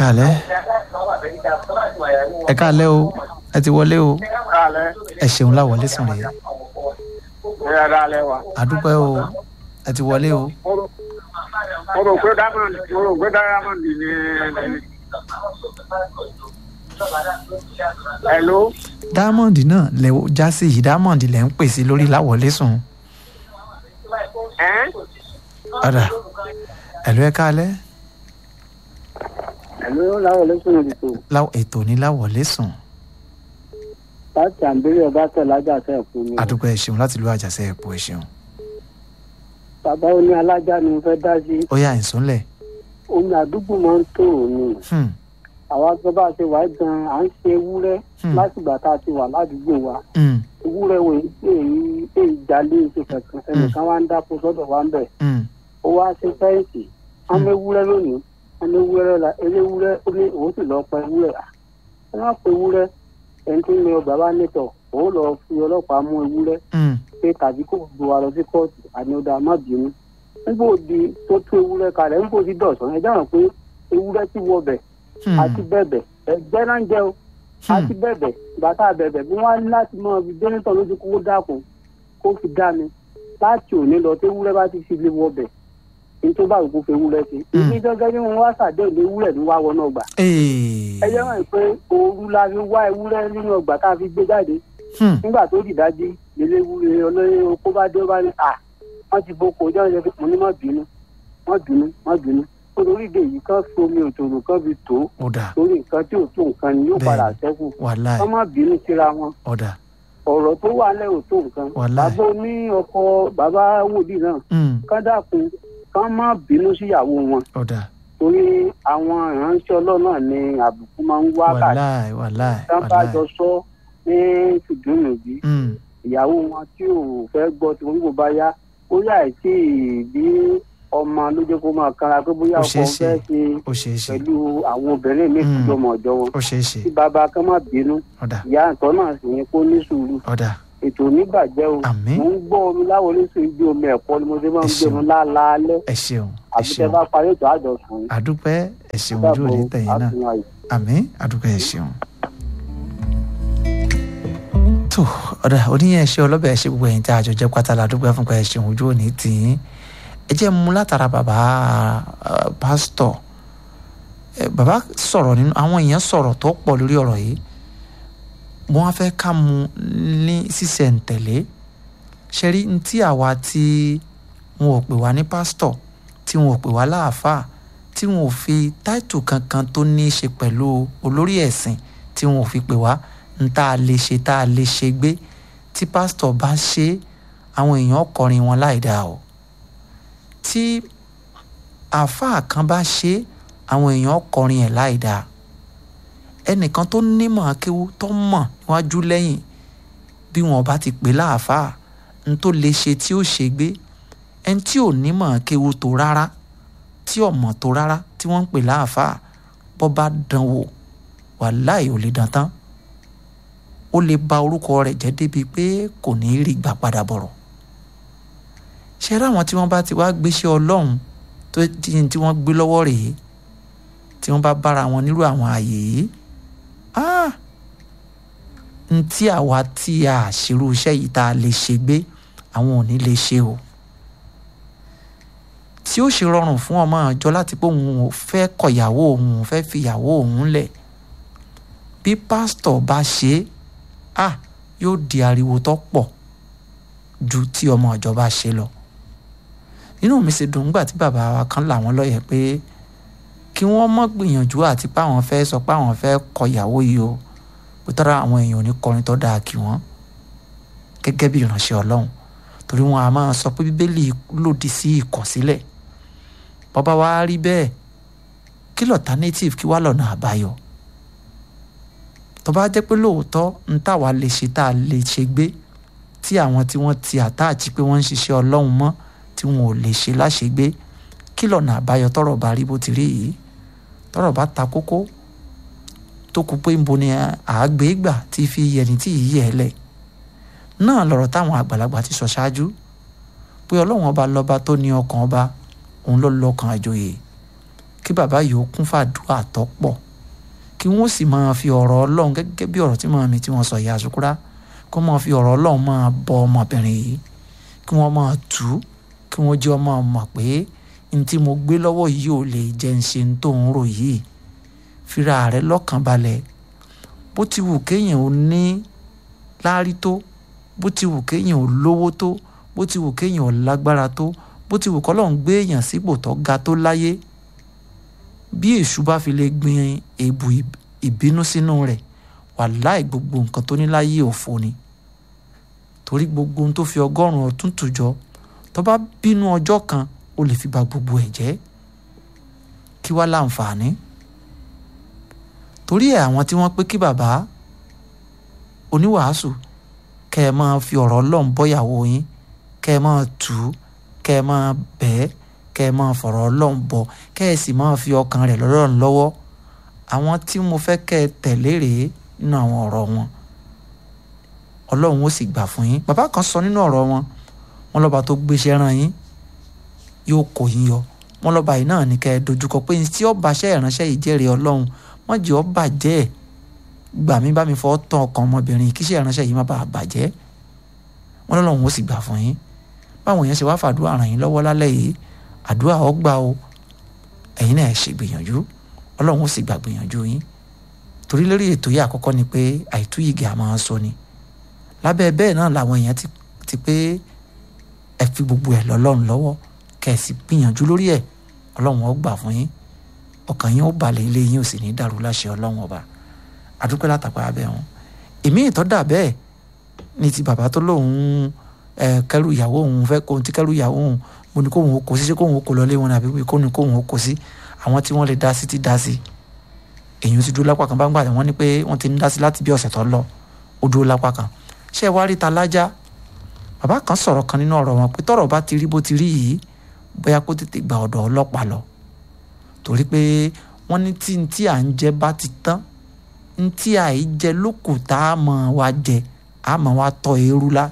káalẹ́ ẹ káalẹ́ o ẹ ti wọlé o Kálẹ̀. ẹ ṣeun láwọlé sùn rèé Ẹ yà dálẹ̀ wa. àdúpẹ́ o ẹ ti wọlé o Mo rò- mo rò pé diamond mo rò pé diamond ni ni- Hello. diamond náà lẹ já sí yìí diamond lẹ ń pèsè lórí láwọlé sùn Ẹ́ ọ̀dà ẹ̀lú ẹ káalẹ́ Hello, láwọn olóṣèlú ìdìbò láwọ ètò ní láwọlé sùn láti àǹbẹ̀rẹ̀ ọba tẹ̀ lájà sẹ́ fún mi. àdúpẹ́ ẹ ṣeun láti lu àjàṣe ẹ̀pọ̀ ẹ ṣeun bàbá oní alájà ni mo fẹ́ dá sí ó yà ìsúnlẹ̀ omi àdúgbò máa ń tó òní. hmm, àwa tó bá ṣe wà gan à ń ṣe ewúrẹ́ Hmm. látìgbà tá a ti wà ládùúgbò wa hmm, ewúrẹ́ wo èyí èyí jalè ṣe kankan ẹnìkan wá ń dáko sọ́dọ̀ wa ń bẹ̀ hmm, ó wá ṣe fẹ́ǹsì wọ́n mú ewúrẹ́ lónìí wọ́n mú ewúrẹ́ la eléwúrẹ́ ó ní òun sì lọ́ọ́ pa ewúrẹ́ à ẹ má pe ewúrẹ́ ẹni tí ń lọ bàbá nítọ̀ òun lọ fi ọlọ́pàá mú ewúrẹ́ hmm, pé tàbí kò gbé wa lọ sí kóòtù àní ọ̀dà má bínú nígbà òdi tó tú ewúrẹ́ kalẹ̀ nígbà òdi dọ̀sán ẹ dáhùn pé ewúrẹ́ ti wọ bẹ̀ hmm, àti bẹ̀bẹ̀ ẹgbẹ́ náà ń jẹ́ o àti bẹ̀bẹ̀ bàtà bẹ̀bẹ̀ bí wọ́n á ní láti mọ ibi dẹ́nitọ̀ lójú kó dákun kó fi dá mi láti òní lọ tí ewúrẹ́ bá ti fi lé wọ bẹ̀ ní tó bá òkú fi ewúrẹ́ sí Hmm. ibi gẹ́gẹ́ bí wọ́n wá sàdéhùn ewúrẹ́ ní wá wọnà ọgbà ee, ẹ jẹ́ mọ̀ pé ooru la fi wá ewúrẹ́ nínú ọgbà tá a fi gbé jáde hmm, nígbà tó dìdájí ilé ewúrẹ́ olóyè okó bá dé ó bá ní à wọ́n ti boko ọjọ́ ìjọba mo ní má bínú má bínú má bínú nítorí ìdè yìí kan fi omi òtòrò kan fi tó ó dà torí nǹkan tí ò tó nǹkan ni yóò Bẹ́ẹ̀ni. padà ṣẹ́kù wàláì wọ́n má bínú síra wọn ọ̀dà ọ̀rọ̀ tó wà lẹ́ ò tó nǹkan Wàláì. bàbá oní ọkọ bàbá wòlíì náà hmm, kán dákun kán má bínú síyàwó wọn ọ̀dà torí àwọn ìránṣẹ́ ọlọ́run náà ni àbùkù máa ń wá káàkiri wàláì wàláì kán bá wàláì jọ sọ ní tùdúnùbí hmm, ìyàwó wọn tí ò fẹ́ gbọ́ tí wọ́n kò bá yá ó yà tí bí ọmọ ló jẹ́ kó máa kanra pé bóyá Ó ọkọ ṣeé ṣe. fẹ́ ṣe ó ṣeé ṣe pẹ̀lú àwọn obìnrin mi Mm. tó mọ̀ ọ̀jọ́ wọn ó ṣeé ṣe tí bàbá kan má bínú ọ̀dà ìyá àtọ́ náà sì ní kó ní sùúrù ọ̀dà ètò oníbàjẹ́ o Àmín. mo ń gbọ́ omi láwọlé sí ibi omi ẹ̀kọ́ ni mo ṣe máa ń Ẹ gbé ṣeun. mi lálaalẹ́ ẹ ṣeun ẹ àbí tẹ ṣeun bá parí ètò àjọsùn yìí. àdúpẹ́ ẹ ṣeun ojú òní tẹ̀yìn náà àtúnwá yìí. àmín àdúpẹ́ ẹ ṣeun. tó ọ̀dà oníyẹn ṣe ọlọ́bẹ̀ ẹ ṣe gbogbo ẹ̀yìn tí a jọ jẹ́ pátá la dúpẹ́ fún pé ẹ ṣeun ojú òní tì í ẹ jẹ́ mú látara bàbá eh, pásítọ̀ Eh, bàbá sọ̀rọ̀ nínú àwọn èèyàn sọ̀rọ̀ tó pọ̀ lórí ọ̀rọ̀ yìí wọ́n á fẹ́ ká mu ní sísẹ̀ǹtẹ̀lé ṣe rí ní tí àwa tí wọn ò pè wá ní pásítọ̀ tí wọn ò pè wá láàfáà tí wọn ò fi táìtù kankan tó ní í ṣe pẹ̀lú olórí ẹ̀sìn tí wọn ò fi pè wá ń tá a lè ṣe tá a lè ṣe gbé tí pásítọ̀ bá ṣe é, àwọn èèyàn kọrin wọn láì dáa o tí àáfàá kan bá ṣe é, àwọn èèyàn kọrin ẹ̀ láì dáa ẹnìkan tó nímọ̀ akéwú tó mọ̀ níwájú lẹ́yìn bí wọn bá ti pè láàfáà n tó lè ṣe tí ó ṣe gbé ẹni tí ò nímọ̀ akéwú tó rárá tí ọmọ tó rárá tí wọ́n ń pè láàfáà bọ́ bá dán wò wàláì ò lè dán tán ó lè ba orúkọ rẹ̀ jẹ́ débi pé kò ní í rí gbà padà bọ̀rọ̀ ṣe ráwọn tí wọ́n bá ti wá gbéṣẹ́ ọlọ́run tó ti tí wọ́n gbé lọ́wọ́ rèé tí wọ́n bá bára wọn nírú àwọn ààyè yìí ah n tí àwa tí a ṣerú iṣẹ́ yìí tá a lè ṣe gbé àwọn ò ní lè ṣe o tí ó ṣe rọrùn fún ọmọ àjọ láti pé òun ò fẹ́ kọ̀yàwó òun ò fẹ́ fìyàwó òun lẹ̀ bí pásítọ̀ bá ṣe é ah yóò di ariwo tó pọ̀ ju tí ọmọ àjọ bá ṣe lọ inú mi sì dùn nígbà tí bàbá wa kan là wọ́n lọ́yẹ̀ pé kí wọ́n mọ́ gbìyànjú àti pé àwọn fẹ́ sọ pé àwọn fẹ́ kọ̀yàwó yìí o pé tọ́ra àwọn èèyàn ò ní kọrin tó dáa kí wọ́n gẹ́gẹ́ bí ìránṣẹ́ ọlọ́run torí wọn a máa sọ pé bíbélì lòdì sí ìkọ̀sílẹ̀ bọ́bá wa rí bẹ́ẹ̀ kí l'alternative kí wá lọ́nà àbáyọ tó bá jẹ́ pé lóòótọ́ ń táwa lè ṣe tá a lè ṣe gbé tí àwọn tí wọ́n ti àtáàjì pé wọ́n ń ṣiṣẹ́ ọlọ́run mọ́ tí wọn ò lè ṣe láṣegbé kí lọ́nà àbáyọ tọ́rọ̀ bá rí bó ti rí yìí tọ́rọ̀ bá ta kókó tó kú pé nbo ni àágbé gbà tí fi yẹni tí yìí yẹ lẹ̀ náà lọ̀rọ̀ táwọn àgbàlagbà ti sọ ṣáájú pé ọlọ́run ọba lọ́ba tó ní ọkàn ọba òun ló lọ́kàn àjòyè kí bàbá yìí ó kún fàdúrà tó pọ̀ kí wọ́n sì máa fi ọ̀rọ̀ ọlọ́run gẹ́gẹ́ bí ọ̀rọ̀ tí màmá mi tí wọ́n sọ ìyá àsukúrá kó máa fi ọ̀rọ̀ ọlọ́run máa bọ ọmọbìnrin yìí kí wọ́n máa tù ú kí wọ́n jẹ́ ọmọ mọ̀ pé n tí mo gbé lọ́wọ́ yìí ò lè jẹ́ ń ṣe ń tó ń rò yìí fira rẹ lọ́kàn balẹ̀ bó ti wù kéèyàn ò ní láárí tó bó ti wù kéèyàn ò lówó tó bó ti wù kéèyàn ò lágbára tó bó ti wù kọ́lọ́run gbé èèyàn sípò tó ga tó láyé bí èṣù bá fi lè gbin èbù ìbínú sínú rẹ̀ wàláì gbogbo nǹkan tó ní láyé òfo ni torí gbogbo ohun tó fi ọgọ́rùn-ún ọdún tùjọ tó bá bínú ọjọ́ kan ó lè fi ba gbogbo ẹ̀ jẹ́ kí wá láǹfààní torí ẹ̀ àwọn tí wọ́n pé kí bàbá oníwàásù kẹ́ ẹ máa fi ọ̀rọ̀ ọlọ́run bọ́yàwó yín kẹ́ ẹ máa tù ú kẹ́ ẹ máa bẹ́ẹ̀ kẹ́ ẹ máa fọ̀rọ̀ ọlọ́run bọ̀ kẹ́ ẹ sì máa fi ọkàn rẹ̀ lọ́rọ̀ lọ́wọ́ àwọn tí mo fẹ́ kẹ́ ẹ tẹ̀lé rèé nínú àwọn ọ̀rọ̀ wọn ọlọ́run ó sì gbà fún yín bàbá kan sọ nínú ọ̀rọ̀ wọn wọn lọ́ba tó gbéṣẹ́ rán yín yóò kó yín yọ wọn lọ́ba yìí náà ní kẹ́ ẹ dojúkọ pé tí ọba ṣẹ́ ìránṣẹ́ yìí jẹ́rìí ọlọ́run wọ́n jẹ́ ọ bàjẹ́ ẹ̀ gbà mí bá mi fọ́ tán ọkàn ọmọbìnrin kíṣẹ́ ìránṣẹ́ yìí má bàa bàjẹ́ wọn lọ́lọ́run ó sì gbà fún yín báwọn yẹn ṣe wá fàdúrà ràn yín lọ́wọ́ lálẹ́ yìí àdúrà ó gbà o ẹ̀yin náà ẹ̀ ṣe gbìyànjú ọlọ́run ó sì gbà gbìyànjú yín torí lórí ètò yìí àkọ́kọ́ ni pé àìtúyìgì àmọ́ sọ ni lábẹ́ bẹ́ẹ̀ náà làwọn èèyàn ti ti pé ẹ fi gbogbo ẹ̀ lọ́lọ́run lọ́wọ́ kẹ́ ẹ sì gbìyànjú lórí ẹ̀ ọlọ́run ó gbà fún yín ọkàn yín ó balẹ̀ ilé yín ò sì ní dàrú láṣẹ ọlọ́run ọba àdúpẹ́ látàpá abẹ́ wọn èmi ìtọ́dà bẹ́ẹ̀ ni ti bàbá tó lóun ẹ kẹrù ìyàwó òun fẹ́ kóun ti kẹrù ìyàwó òun mo ní kóun ó kó sí ṣé kóun ó kó lọ lé wọn àbí pé kóun kóun ó kó sí àwọn tí wọ́n lè dá sí ti dá sí èyí ti dúró lápá kan bá ń gbà wọ́n ní pé wọ́n ti ń dá sí láti bí ọ̀sẹ̀ tó lọ ó dúró lápá kan ṣé ẹ wá rí ta lájá bàbá kan sọ̀rọ̀ kan nínú ọ̀rọ̀ wọn pé tọ́rọ̀ bá ti rí bó ti rí yìí bóyá kó tètè gba ọ̀dọ̀ ọlọ́pàá lọ torí pé wọ́n ní tí n tí à ń jẹ bá ti tán n tí à í jẹ lókù tá a mọ̀ wá jẹ a mọ̀ wá tọ́ eérú lá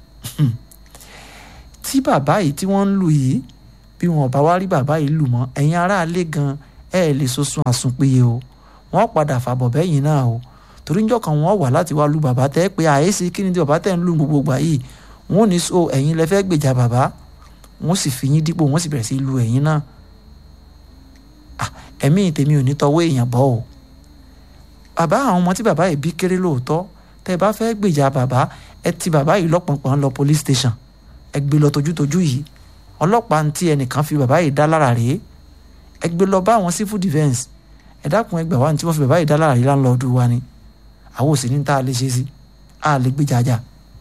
tí bàbá yìí tí wọ́n ń lù yìí bí wọn bá wá rí bàbá yìí lù mọ́ ẹ̀yin aráalé gan ẹ̀ lè sosun àsunpéye o wọ́n padà fàbọ̀ bẹ́yìn náà o torí njọ́ kan wọ́n wà láti wá lu bàbá tẹ́ pé àyèsí kí ni tí bàbá tẹ́ ń lù gbogbo gbà yìí wọ́n ní so ẹ̀yin lẹ fẹ́ gbèjà bàbá wọ́n sì fi yín dípò wọ́n sì bẹ̀rẹ̀ sí lu ẹ̀yin náà ẹ̀mí tèmi ò ní tọwọ́ èèyàn bọ́ o bàbá àwọn ọmọ tí bàbá yìí bí kéré lóòótọ́ tẹ́ ẹ bá fẹ́ gbèjà bàbá ẹ ti bàbá yìí lọ́pọ̀npọ̀n lọ police station ẹ gbé lọ tojútojú yìí ọlọ́pàá ń tí ẹnìkan fi bàbá yìí dá lára rèé ẹ gbé lọ bá àwọn civil defence ẹ dákun ẹ gbà wá ní tí wọ́n fi bàbá yìí dá lára yìí láńlọ́ọ̀dù wa ni àwọn ò sì ní tá a lè ṣe sí a lè gbé jàjà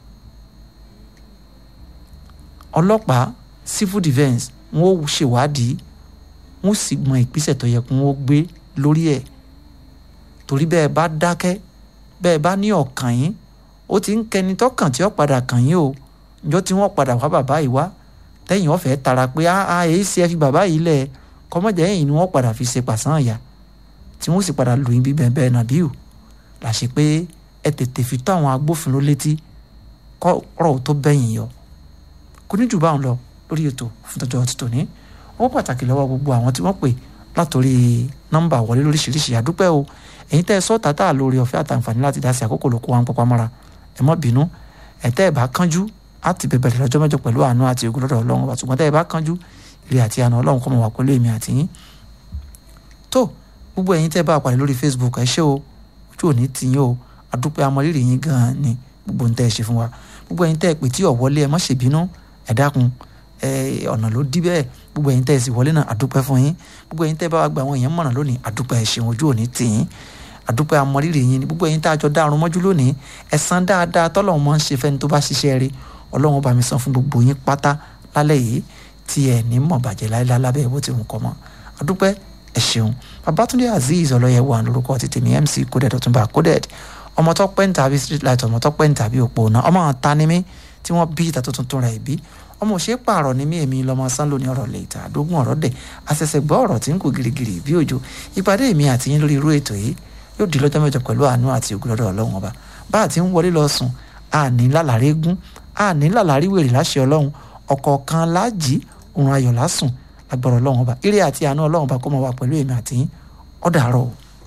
ọlọ́pàá civil defence wọ́n ó ṣèwádìí wọ́n sì mọ ìgbésẹ̀ tó yẹ kó wọ́n gbé lórí ẹ̀ torí bẹ́ẹ̀ bá dákẹ́ bẹ́ẹ̀ bá ní ọ̀kàn yín ó ti ń kẹni tọ́kàn tí ó padà kàn yín o njọ́ tí wọ́n padà wá bàbá yìí wá tẹ́yìn ọ̀fẹ́ tara pé a èyí ṣe ẹ fi bàbá yìí lẹ̀ kọ́mọ́jà ẹ̀yìn ni wọ́n padà fi ṣe pàṣán àyà tí wọ́n sì padà lù yín bí bẹ́ẹ̀ bẹ́ẹ̀ nàbíù làṣẹ pé ẹ tètè fi tó àwọn agbófinró létí kọ́rọ̀ tó bẹ́yìn yọ kò ní jù báwọn lọ lórí ètò fún tọjọ́ ti tòní owó pàtàkì lọ́wọ́ gbogbo àwọn tí wọ́n pè látòrí nọ́mbà wọlé lóríṣiríṣi àdúpẹ́ o ẹ̀yin tẹ́ ẹ sọ́ọ̀tà tá a lórí ọ̀fẹ́ àtàǹfààní láti dá sí àkókò lóko wa ń pọpá mọ́ra ẹ mọ́ bínú ẹ tẹ́ ẹ bá kánjú á ti bẹ̀bẹ̀rẹ̀ lọ́jọ́ mẹ́jọ pẹ̀lú àánú àti ògùn lọ́dọ̀ ọlọ́run wa ṣùgbọ́n tẹ́ ẹ bá kánjú ire àti àánú ọlọ́run kọ́ mọ̀ wá pẹ̀lú èmi àti yín tó gbogbo ẹ̀yin tẹ́ ẹ bá pàdé lórí Facebook ẹ ṣé o ojú òní ti yín o àdúpẹ́ amọ̀rírì yín gan-an ni gbogbo ń tẹ́ ẹ ṣe fún wa gbogbo ẹ̀yin tẹ́ ẹ pè tí ọ̀ wọlé ẹ má ṣèbínú ẹ dákun ọ̀nà ló dí bẹ́ẹ̀ gbogbo ẹ̀yin tẹ́ ẹ sì wọlé náà àdúpẹ́ fún yín gbogbo ẹ̀yin tẹ́ ẹ bá wa gba àwọn èèyàn mọ̀ràn lónìí àdúpẹ́ ẹ ṣeun ojú òní tì yín àdúpẹ́ amọ̀rírì yín ni gbogbo ẹ̀yin tá a jọ dárun mọ́jú lónìí ẹ̀san dáadáa tọ́lọ́run máa ń ṣe fẹ́ni tó bá ṣiṣẹ́ rí ọlọ́run bá mi san fún gbogbo yín pátá lálẹ́ yìí tí ẹ ní mọ̀ bàjẹ́ láéláé lábẹ́ bó ti wù kọ́ mọ́ àdúpẹ́ ẹ ṣeun babatunde azeez ọlọ́yẹ̀wò lórúkọ ti tèmi mc coded ọ̀túnba coded ọmọ tó pẹ́ ń tàbí street light ọmọ tó pẹ́ ń tàbí òpó náà ọmọ àwọn ta ni mí tí wọ́n bí ìta tuntun tó ra ìbí ọmọ òṣèré pààrọ̀ ní mí èmi lọ́mọ sán lóní ọ̀rọ̀ lè ta àdógún ọ̀rọ̀ dẹ̀ àṣẹ̀ṣẹ̀ gbọ́ ọ̀rọ̀ tí ń kó girigiri bí òjò ìpàdé mi àti yín lórí irú ètò yìí yóò di lọ́jọ́ mẹ́jọ pẹ̀lú àánú àti ògùlọ́dọ̀ ọlọ́run ọba bá àti ń wọlé lọ sùn àní lálàrí gún àní lálàrí wèrè láṣẹ ọlọ́run ọ̀kọ̀ọ̀kan láàjì òun ayọ̀ lásùn agbọ̀rọ̀ ọlọ́run ọba ire àti àánú ọlọ́run ọba kó máa wà pẹ̀lú èmi àti yín ó dàárọ̀ o.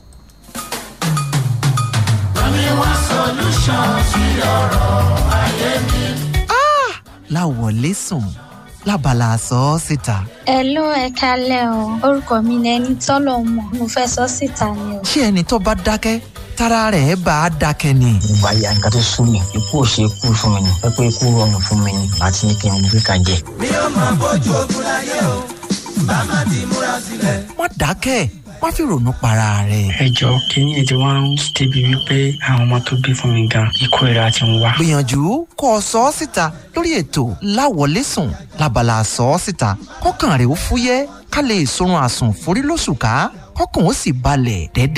láwọlé sùn lábala sọ ọ́ síta. Hello ẹ kalẹ́ o orúkọ mi ni ẹni tọ́lọ̀ mọ̀ mo fẹ́ sọ síta ni o. ṣé ẹni tó bá dákẹ́ tára rẹ̀ bá a dákẹ́ ni. ìgbà ya nǹkan tó sún mi ikú ò ṣe ikú fún mi ni pẹ́pẹ́ ikú rọrùn fún mi ni àti ní kí n gbé kan jẹ. mi ò máa bójú ogun láyé o bá má ti múra sílẹ̀. má dákẹ́ má fi ronú para rẹ̀. ẹ jọ kínní ètò wa ń débi wípé àwọn ọmọ tó bí fún mi gan ikú ìra ti ń wá. gbìyànjú kó o sọ ọ́ síta lórí ètò láwọlé sùn lábala sọ ọ́ síta kọ́kàn rẹ̀ ó fúyẹ́ ká lè sorun àsùn forí lóṣù ká kọ́kàn ó sì balẹ̀ dẹ́dẹ́.